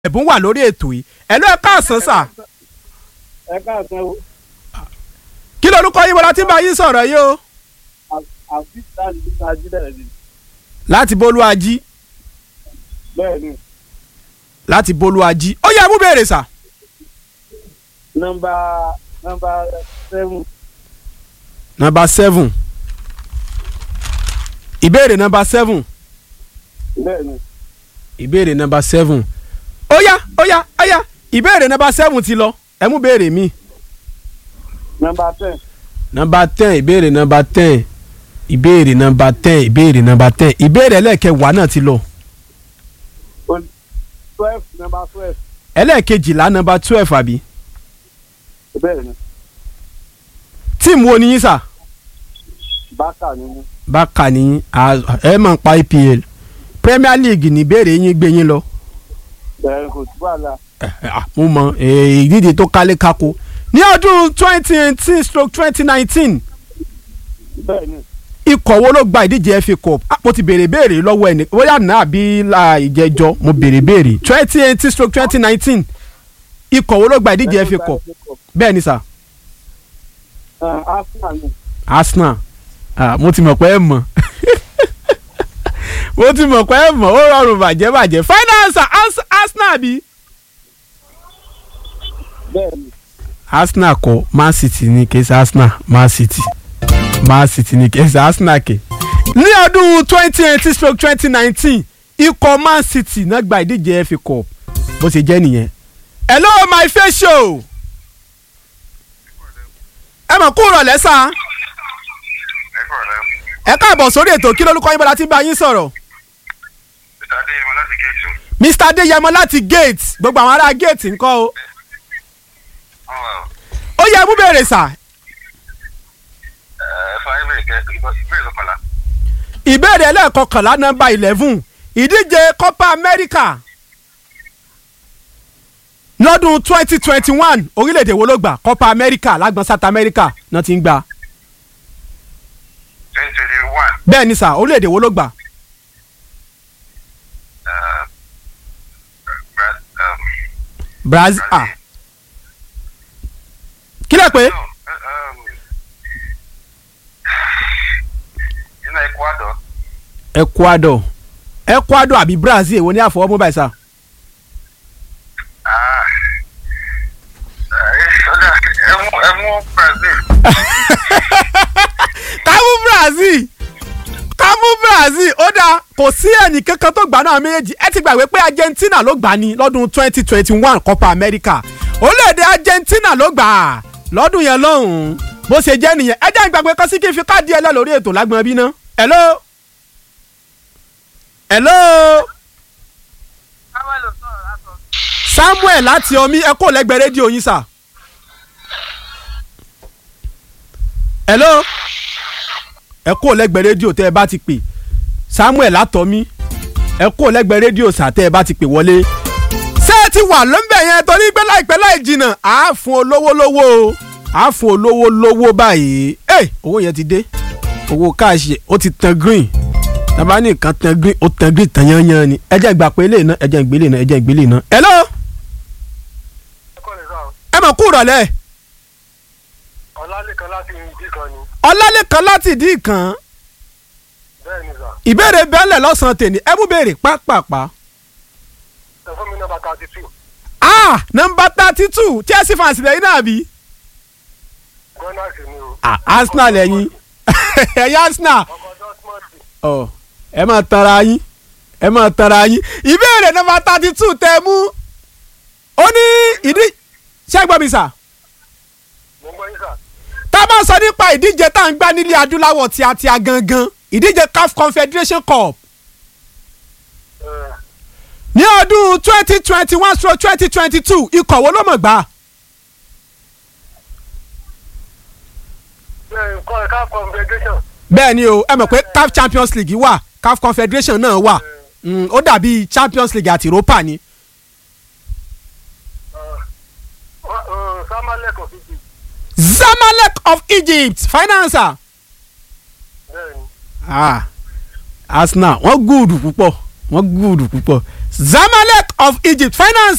ẹ̀bùn wà lórí ètò yìí ẹ ló ẹ káàsán sà ẹ káàsán o kí lorúkọ yín bọ́lá tí ń bá yín sọ̀rọ̀ yìí o àfi láti bí sáájú bẹ̀rẹ̀ ni láti bolúwají bẹ́ẹ̀ ni láti bolúwají ó yẹ mú béèrè sà nọ́mbà nọ́mbà seven nọ́mbà seven ìbéèrè nọ́mbà seven bẹ́ẹ̀ ni ìbéèrè nọ́mbà seven ó yá ó yá ó yá ìbéèrè nọ́mbà seven ti lọ ẹ mú béèrè mi nọ́mbà ten nọ́mbà ten ìbéèrè nọ́mbà ten ìbéèrè nọ́mbà ten ìbéèrè nọ́mbà ten ìbéèrè ẹlẹ́ẹ̀kẹwàá náà ti lọ o- twelve nọ́mbà twelve ẹlẹ́ẹ̀kejìlá nọ́mbà twelve àbí bẹ́ẹ̀ ni tíìmù wo ni yín sà bákà ni mí bákà ní ẹ máa ń pa EPL Premier League ní ìbéèrè yín gbé yín lọ bẹ́ẹ̀ kò tí wàhálà Ah, mo mọ eh, ìdíje tó kálé kákó ní ọdún twenty eighteen stroke twenty nineteen bẹ́ẹ̀ ni ikọ̀ wo ló gba ìdíje FA Cup Ah, mo ti béèrè béèrè lọ́wọ́ ẹni bóyá náà àbí la ìjẹjọ mo béèrè béèrè twenty eighteen stroke twenty nineteen ikọ̀ wo ló gba ìdíje FA Cup bẹ́ẹ̀ ni sà Ah, Arsenal ni Arsenal ah, mo ti mọ̀ pé ẹ mọ̀ mo ti mọ̀ pé ẹ mọ̀ ó rọrùn bàjẹ́ bàjẹ́ finance Ars- Arsenal bí. bẹ́ẹ̀ ni Arsenal kọ́ Man City ni kì í ṣe Arsenal Man City Man City ni kì í ṣe Arsenal kì. ní ọdún twenty eighteen stroke twenty nineteen ikọ̀ Man City náà gba ìdíje FA Cup bó ṣe jẹ́ nìyẹn. hello my face show. ẹ mọ̀ kú rọ̀lẹ́ sá ẹ kọ̀ rẹ ẹ káàbọ̀ sórí ètò kí lórúkọ yín bọ́lá tí ń bá yín sọ̀rọ̀. mr adéyẹmọ láti géètì Mr Adéyẹmọ láti gate gbogbo àwọn ará gate ńkọ́ o. wọn wà ó yẹ mú bèrè sà ẹ fún ayé bèrè kẹ ìbéèrè lọkànlá ìbéèrè ẹlẹ́ẹ̀kọkànlá nọ́mbà eleven ìdíje Copa America lọ́dún twenty twenty one orílẹ̀-èdè wo ló gbà Copa America lágbọ̀n South America náà ti ń gbà twenty twenty one bẹ́ẹ̀ ni sà orílẹ̀-èdè wo ló gbà Brazil ah kí lè pé nínú ecuador Ecuador Ecuador àbí Brazil èwo ní àfọwọ́mú báyìí sà ah ẹ ọjà ẹ mú ẹ mú brazil kámú Brazil kámú Brazil ó dáa kò sí ẹnì kankan tó gbà náà méjèèjì ẹ ti gbàgbé pé Argentina ló gbà ní lọ́dún twenty twenty one Copa America orílẹ̀-èdè Argentina ló gbà á lọ́dún yẹn lọ́hùn-ún bó ṣe jẹ́ nìyẹn ẹ jẹ́ ìgbàgbé kan sí kí n fi káàdì ẹlẹ́ lórí ètò lágbọ̀n bí ná. hello hello Samuel láti omi ẹ kó lẹ́gbẹ̀ẹ́ rédíò yín sà. hello ẹ kó lẹ́gbẹ̀ẹ́ rédíò tẹ́ ẹ bá ti pè Samuel látọ̀mí ẹ kó lẹ́gbẹ̀ẹ́ rédíò sà tẹ́ ẹ bá ti pè wọlé. ṣé ẹ ti wà lọ́nbẹ̀ yẹn torí pé láìpẹ́ láì jìnnà à á fún olówó lówó o à á fún olówó lówó báyìí ẹ owó yẹn ti dé owó káàṣì ó ti tan green tàbá ní nǹkan tan green ó tan green tan yányán ni ẹ jẹ́ ìgbà pé eléyìí náà ẹ jẹ́ ìgbélé náà ẹ jẹ́ ìgbélé náà. hello ẹ kọ́ lè sọ ẹ mọ̀ kú ìrọ̀lẹ́ ọlálẹ́kan láti ìdí kan ni ọlálẹ́kan láti ìdí ìkan bẹ́ẹ̀ ni sà ìbéèrè bẹ́ẹ̀lẹ̀ lọ́sàn-án tèmi ẹ mú béèrè pápápá. ẹ fún mi nọ́mbà thirty two ah nọmba thirty two Chelsea fans lẹ́yìn náà bí. gunners ni o ah Arsenal lẹ́yìn ẹ̀yìn Arsenal ọkọ̀ dortmund ọ ẹ máa tara yín ẹ máa tara yín ìbéèrè nọmba thirty two tẹ mú ó ní ìdí ṣẹ́gbọ́n mi sà mo ń gbọ́ yín sà tá a bá sọ nípa ìdíje tá à ń gbá nílé adúláwọ̀ tíatíá gangan ìdíje CAF Confederation Cup ẹ ní ọdún twenty twenty one stroke twenty twenty two ikọ̀ wo ló mọ̀ gbà ẹ nǹkan ẹ̀ka confederation bẹ́ẹ̀ ni o ẹ mọ̀ pé CAF Champions League wà CAF Confederation náà wà Mm, ó dàbí Champions League àti Europa ni. samalek of egypt Zamalek of Egypt financer. bẹ́ẹ̀ ni ah Arsenal wọ́n gúùdù púpọ̀ wọ́n gúùdù púpọ̀ Zamalek of Egypt finance